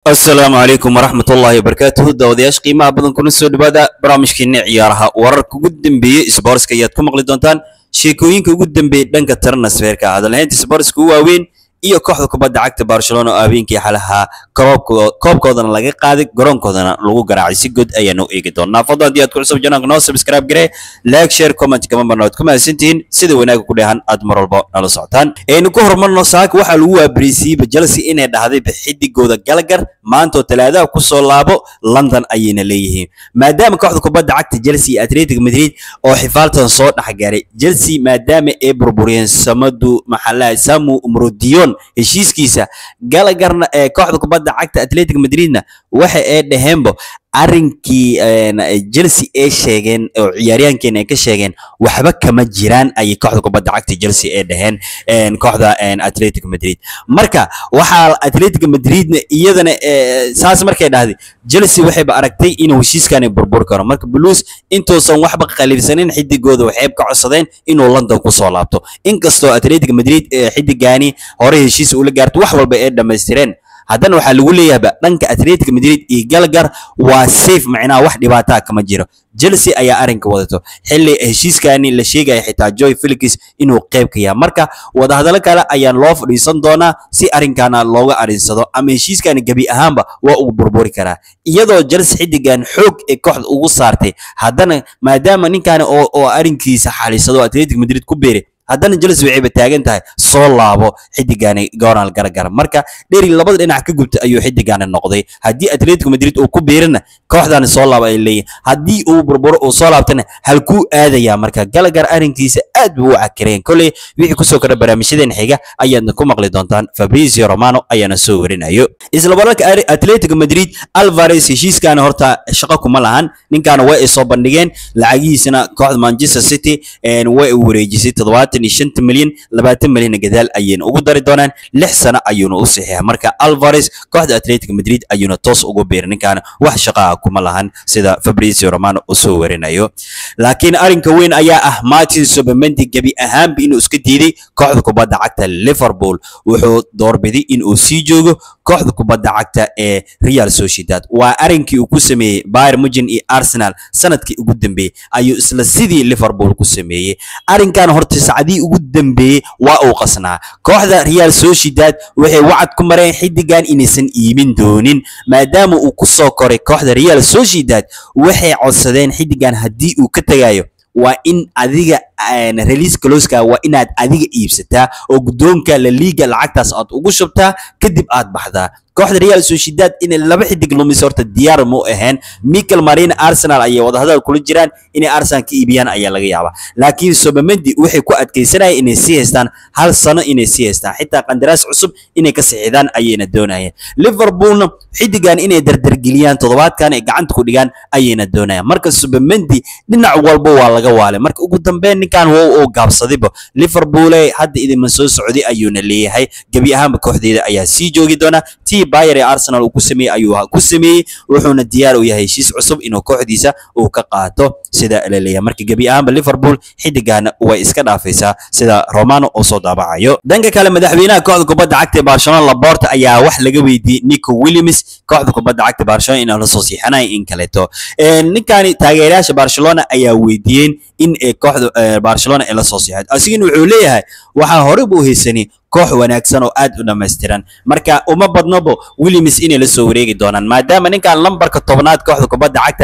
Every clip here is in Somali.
asalaamu calaykum waraxmatullaahi wabarakaatuhu daawadayaasha qiimaha badan kuna soo dhawaada barnaamijkeena ciyaaraha wararka ugu dambeeyey isboortska ayaad ku maqli doontaan sheekooyinka ugu dambeeyey dhanka transferka hadalhaynta isboortska ugu waaweyn iyo kooxda kubadda cagta barcelona oo habeenkii xalaha koobkooda koobkoodana laga qaaday garoonkoodana lagu garaacay si good ayaanu eegi doonaa fadlan haddii aad ku cusub janaanka noo subscribe garee like share comment kama marna waad ku mahadsantihiin sida wanaaga ku dheehan aad mar walba nala socotaan aynu ku horumarno saaka waxaa lagu waabariisiiyeyba chelsea inay dhahday xidigooda galagar maantoo talaadaha kusoo laabo london ayayna leeyihiin maadaama kooxda kubadda cagta chelsea iyo atletico madrid oo xifaaltan soo dhexgaaray chelsea maadaama ay burburiyeen samadu maxaa samu umrodion heshiiskiisa galagarna ee kooxda kubadda cagta atletico madridna waxa ay dhaheenbo arrinkii chelsea ay sheegeen oo ciyaaryahankeena ay ka sheegeen waxba kama jiraan ayay kooxda kubadda cagta chelsea ay dhaheen kooxda atletico madrid marka waxaa atletico madridna iyadana saas markay dhahday chelsea waxayba aragtay inuu heshiiskani burbur karo marka blues intuusan waxba qalibsanin xidigooda waxay ka codsadeen inuu london kusoo laabto inkastoo atletico madrid xidigani hore heshiis ula gaarto wax walba ay dhammaystireen haddana waxaa lagu leeyahayba dhanka atletico madrid iyo galagar waa safe macnaha wax dhibaataa kama jiro chelsea ayaa arrinka wadato xilli heshiiskani la sheegaya xitaa joy felix inuu qayb ka yahay marka wadahadallo kale ayaan loo fadhiisan doonaa si arrinkana looga arinsado ama heshiiskani gebi ahaanba waa uu burburi karaa iyadoo chelsea xidigan xoog ee kooxda ugu saartay haddana maadaama ninkani oo oo arrinkiisa xalisado atletico madrid ku beeray haddana chelsea waxayba taagan tahay soo laabo xidigani goral garagara marka dheri labada dhinac ka gubta ayuu xidigani noqday haddii atletico madrid uu ku biirana kooxdani soo laabo ay leeyihin haddii uu burburo uu soo laabtana halkuu aadayaa marka galagar arrinkiisa aad buu u cakireen kolley wixii kusoo kora barnaamijyadeen xiga ayaadna ku maqli doontaan fabrizio romano ayaana soo warinayo isla wararka atletico madrid alvares heshiiskani horta shaqo kuma lahan ninkaana way ay soo bandhigeen lacagihiisana kooxda manchester city way u wareejisay toddobaatan iyo shanta milyan labaatan milyan gadaal ayayna ugu dari doonaan lix sano ayuuna u saxiixa marka alvares kooxda atletico madrid ayuuna toos ugu biiray ninkaana wax shaqaa kuma lahan sida fabrizio romano uu soo warinayo laakiin arrinka weyn ayaa ah martin sobamendi gebi ahaanba inuu iska diiday kooxda kubadda cagta liverpool wuxuu doorbiday inuu sii joogo kooxda kubadda cagta ee real sociedad waa arrinkii uu ku sameeyey bayr mugen iyo arsenal sanadkii ugu dambeeyey ayuu isla sidii liverpool ku sameeyey arrinkan horta sacdii ugu dambeeyey waa uu qasnaa kooxda real sociedad waxay wacad ku mareen xidigan inaysan iibin doonin maadaama uu ku soo koray kooxda real sociedad waxay codsadeen xidigan haddii uu ka tegayo waa in adiga release closka waa inaad adiga iibsataa oo guddoonka la liiga lacagtaas aad ugu shubtaa kadib aad baxdaa kooxda real sociedad inay laba xidig lumis horta diyaar mu ahayn michael marine arsenal ayay wadahadal kula jiraan inay arsenal ka iibiyaan ayaa laga yaabaa laakiin sobamendi waxay ku adkaysanayeen inay sii haystaan hal sano inay sii haystaan xitaa qandaraas cusub inay ka sixidaan ayayna doonayeen liverpoolna xidigan inay dardargeliyaan toddobaadkan ay gacanta ku dhigaan ayayna doonayaan marka sobamendi dhinac walba waa laga waalay marka ugu dambeyn ninkan waa uu gaabsadayba liverpool hadda idinma soo socday ayuuna leeyahay gebi ahaanba kooxdeeda ayaa sii joogi doona tii bayer ee arsenal uu ku sameeyey ayuu ku sameeyey wuxuuna diyaar u yahay heshiis cusub inuu kooxdiisa uu ka qaato sida la leeyahay marka gebi ahaanba liverpool xidigana way iska dhaafaysaa sida romano oo soo daabacayo dhanka kale madaxweynaha kooxda kubadda cagta ee barcelona laporta ayaa wax laga weydiiyey nico williams kooxda kubadda cagta barcelona inuu la soo siixanayo in kaleeto ninkani taageerayaasha barcelona ayaa weydiiyeen in kooxda barcelona ay la soo siixato asigana wuxuu leeyahay waxaa hore buu haysanay koox wanaagsan oo aad u dhammaystiran marka uma badnobo williams inay la soo wareegi doonaan maadaama ninkan lambarka tobnaad kooxda kubadda cagta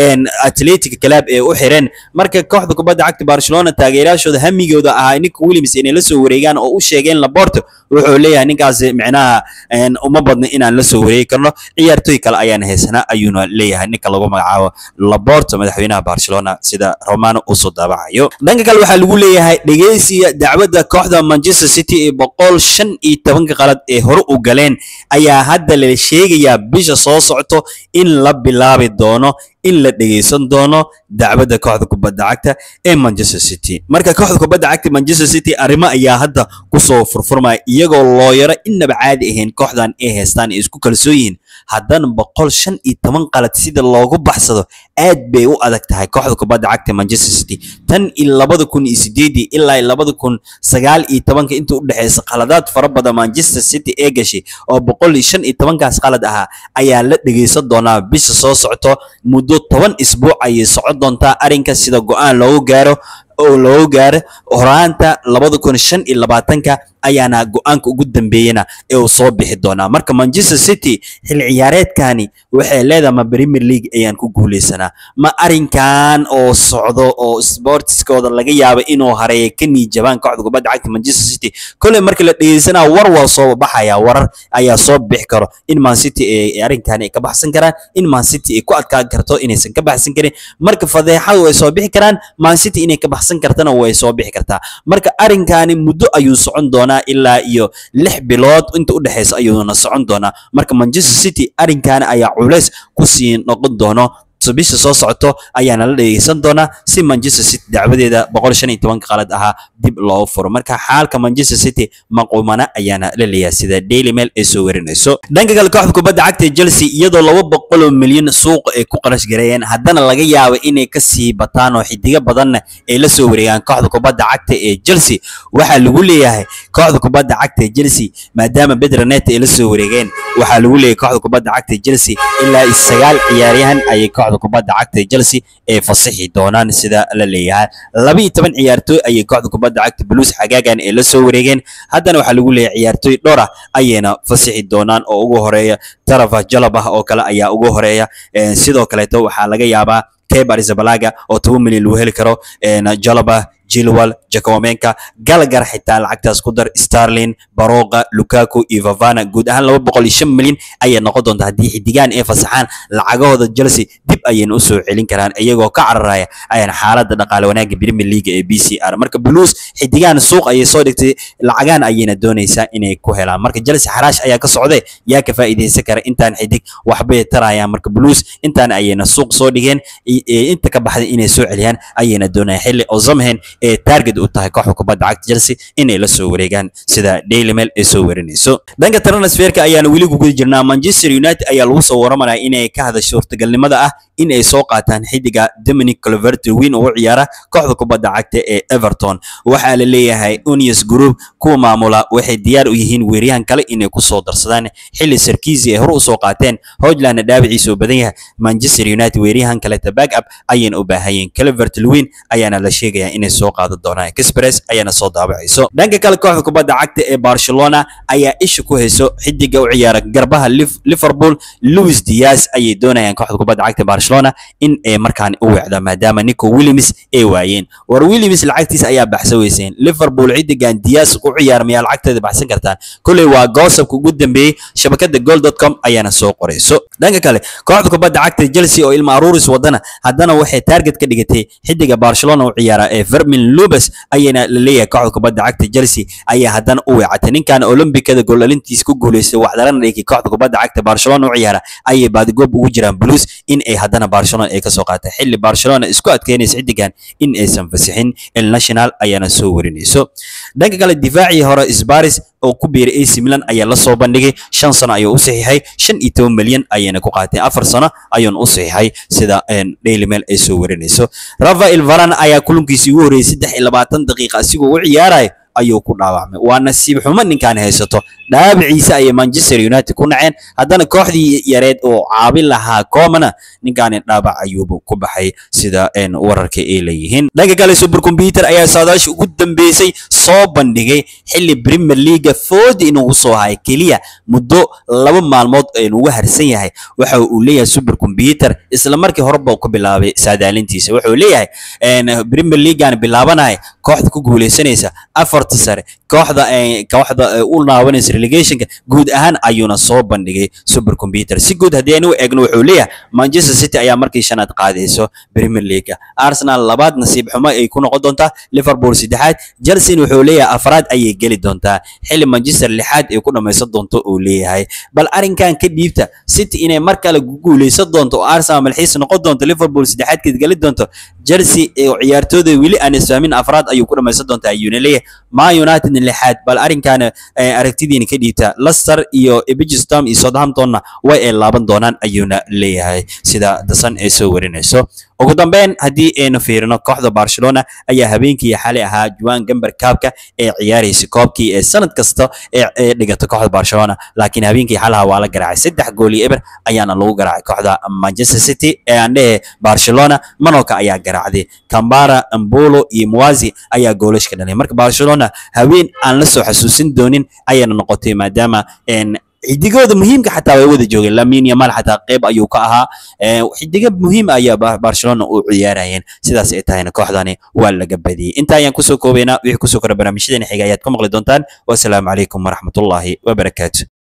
atletic club ee u xireen marka kooxda kubadda cagta barcelona taageerayaashooda hamigooda ahaa ninka williams inay la soo wareegaan oo u sheegeen laporto wuxuu leeyahay ninkaas micnaha uma badno inaan la soo wareegi karno ciyaartooy kale ayaan haysanaa ayuuna leeyahay ninka lagu magacaabo laporto madaxweynaha barcelona sida romano uu soo daabacayo dhanka kale waxaa lagu leeyahay dhegeysiga dacwadda kooxda manchester city ee boqol shan iyo tobanka qalad ee hore u galeen ayaa hadda la sheegayaa bisha soo socto in la bilaabi doono in la dhegeysan doono dacwadda kooxda kubadda cagta ee manchester city marka kooxda kubadda cagta manchester city arrimo ayaa hadda kusoo furfurmaya iyagoo looyaro innaba caadi ahayn kooxdan ay haystaan ay isku kalsoon yihiin haddana boqol shan iyo toban qalad sida loogu baxsado aad bay u adag tahay kooxda kubadda cagta manchester city tan iyo labada kun iyo sideedii ilaa labada kun sagaal iyo tobanka inta u dhexeysa qaladaad fara badan manchester city ee gashay oo boqol iyo shan iyo tobankaas qalad ahaa ayaa la dhegeysan doonaa bisha soo socto muddo toban isbuuc ayay socon doontaa arrinka sida go-aan loogu gaaro oo loogu gaaro horaanta labada kun shan iyo labaatanka ayaana go-aanka ugu dambeeyana ee uu soo bixi doonaa marka manchester city xil ciyaareedkani waxay leedahay ma premier league ayaan ku guuleysanaa ma arrinkan oo socdo oo sportskooda laga yaabo inuu hareeyo ka niijabaan kooxda kubadda cagta manchester city kolley marka la dhegeysanaa war waa soo baxaya warar ayaa soo bixi karo in man city ay arrinkan ay ka baxsan karaan in man city ay ku adkaan karto inaysan ka baxsan karin marka fadeexadu way soo bixi karaan man city inay ka baxsan kartana way soo bixi kartaa marka arrinkani muddo ayuu socon doonaa ilaa iyo lix bilood inta u dhexeysa ayuuna socon doonaa marka manchester city arrinkaani ayaa culays kusii noqon doono bisha soo socoto ayaana la dhegeysan doonaa si manchester city dacwadeeda boqol shan iyo tobanka qalad ahaa dib loo furo marka xaalka manchester city maqumana ayaana la leeyahay sida daily mail ay soo warinayso dhanka kale kooxda kubadda cagta ee chelsea iyadoo laba boqol oo milyan suuqa ay ku qarash gareeyeen haddana laga yaabo inay kasii bataan oo xidigo badanna ay la soo wareegaan kooxda kubadda cagta ee chelsea waxaa lagu leeyahay kooxda kubadda cagta ee chelsea maadaama bedronet ay la soo wareegeen waxaa lagu leeyahay kooxda kubadda cagta ee chelsea ilaa iyo sagaal ciyaaryahan ayay kooxda kubadda cagta ee Chelsea ee fasaxi doonaan sida la leeyahay laba iyo toban ciyaartooy ayay kooxda kubadda cagta Blues xagaagan ee la soo wareegeen haddana waxaa lagu leeyahay ciyaartooy dhowr ah ayayna fasaxi doonaan oo ugu horeeya Tarafa Jalabah oo kale ayaa ugu horeeya sidoo kaleeto waxaa laga yaabaa Kepa Arrizabalaga oo 2 milyan lagu heli karo Jalabah Chilwell, Jacobenka, Gallagher xitaa lacagtaas ku dar Sterling, Baroqa, Lukaku iyo Vavana guud ahaan 205 milyan ayay noqon doontaa haddii xidigaan ay fasaxaan lacagahooda Chelsea dib ayayna u soo celin karaan iyagoo ka cararaya ayaan xaaladda dhaqaale wanaagga Premier League ee BCR marka Blues xidigaan suuq ayay soo dhigtay lacagaan ayayna doonaysaa inay ku helaan marka Chelsea xaraash ayaa ka socday yaa ka faa'iideysan kara intaan xidig waxbay tarayaan marka Blues intaan ayayna suuq soo dhigeen inta ka baxday inay soo celiyaan ayayna doonayaan xilli Ozamhen ee target u tahay kooxda kubadda cagta Chelsea inay la soo wareegaan sida Daily Mail ay soo warinayso dhanka transferka ayaana weli ku guda jirnaa Manchester United ayaa lagu soo waramanaya inay ka hadasho suurtagalnimada ah in ay soo qaataan xidiga Dominic Calvert-Lewin oo u ciyaara kooxda kubadda cagta ee Everton waxaa la leeyahay Unius Group kuwa maamula waxay diyaar u yihiin weeryahan kale inay ku soo darsadaan xilli Sarkisi ay hore u soo qaateen Hojland dhaabiciisa oo badan yahay Manchester United weeryahan kale ta back up ayayna u baahayeen Calvert-Lewin ayaana la sheegayaa inay soo qaadan doonaan Express ayaana soo daabacayso dhanka kale kooxda kubadda cagta ee Barcelona ayaa isha ku hayso xidiga u ciyaara garbaha Liverpool Luis Diaz ayay doonayaan kooxda kubadda cagta Barcelona in ay markaan u weecdo maadaama Nico Williams ay waayeen war Williams lacagtiisa ayaa baxsan weyseen Liverpool xidigan Diaz u ciyaar miyaa lacagteeda baxsan kartaan kulay waa goosabka ugu dambeeyay shabakada goal.com ayaana soo qorayso dhanka kale kooxda kubadda cagta Chelsea oo ilma aruuris wadana haddana waxay target ka dhigatay xidiga Barcelona u ciyaara ee Fermin Lopez ayayna la leeyahay kooxda kubadda cagta Chelsea ayaa haddana u weecatay ninkan Olimbikada goolalintiisa ku guuleystay waxdaran dhigay kooxda kubadda cagta Barcelona u ciyaara ayay baadigoob ugu jiraan Blues in ay haddana Barcelona ay ka soo qaatay xilli Barcelona isku adkeynaysa xidigan in aysan fasixin El Nacional ayaana soo warinayso dhanka kale difaacii hore Sparis oo ku biiray AC Milan ayaa la soo bandhigay shan sano ayuu u saxiixay shan iyo toban milyan ayayna ku qaateen afar sano ayuuna u saxiixay sida Daily Mail ay soo warinayso Rafael Varane ayaa kulankiisii ugu horreeyay saddex iyo labaatan daqiiqa asigoo u ciyaaraya ayuu ku dhaawacmay waa nasiib xumo ninkan haysato dhaabiciisa ayay Manchester United ku naceen haddana kooxdii yareed oo caabin lahaa koomana ninkan dhaabac ayuuba ku baxay sida wararka ay leeyihiin dhanka kale supercomputer ayaa saadaasha ugu dambeysay soo bandhigay xilli Premier League food inuu soo hay keliya muddo laba maalmood ugu harsan yahay waxa uu leeyahay supercomputer isla markii horeba uu ku bilaabay saadaalintiisa wuxuu leeyahay Premier League aan bilaabanaya kooxda ku guuleysanaysa afarta sare kooxda kooxda u laabanaysa relegationka guud ahaan ayuuna soo bandhigay supercomputer si guud haddii aynu eegno wuxuu leeyahay Manchester City ayaa markii shanaad qaadayso Premier League Arsenal labaad nasiib xumo ay ku noqon doontaa Liverpool saddexaad Chelsea wuxuu leeyahay afraad ayay geli doontaa xilli Manchester lixaad ay ku dhameysan doonto uu leeyahay bal arrinkan ka dhiibta City inay mar kale guuleysan doonto oo Arsenal malxiis noqon doonto Liverpool saddexaad ka gali doonto Chelsea ee ciyaartooyda wili aan isfahmin afraad ayuu ku dhameysan doontaa ayuuna leeyahay man united lixaad bal arrinkaana aragtidiina ka dhiibta leicester iyo ebigistom iyo southamptonna way ay laaban doonaan ayuuna leeyahay sida dasan ee soo warinayso ugu dambeyn haddii aynu fiirino kooxda barcelona ayaa habeenkii xalay ahaa juan gamber kaabka ee ciyaaraysa koobkii ee sanad kasta ee dhigata kooxda barcelona laakiin habeenkii xalaha waa la garaacay saddex gool iyo eber ayaana lagu garaacay kooxda manchester city ee aan dhehe barcelona manoka ayaa garaacday cambara ambolo iyo muwazi ayaa goolash ka dhalay marka barcelona haween aan la soo xasuusin doonin ayayna noqotay maadaama xidigooda muhiimka xataa way wada joogeen lamin yamal xataa qayb ayuu ka ahaa xidiga muhiim ayaa barcelona u ciyaarayeen sidaas ay tahayna kooxdani waa laga badiyey inta ayaan kusoo koobaynaa wixii kusoo kora barnaamijyadeena xiga ayaad ku maqli doontaan wasalaamu calaykum waraxmatullaahi wabarakaatu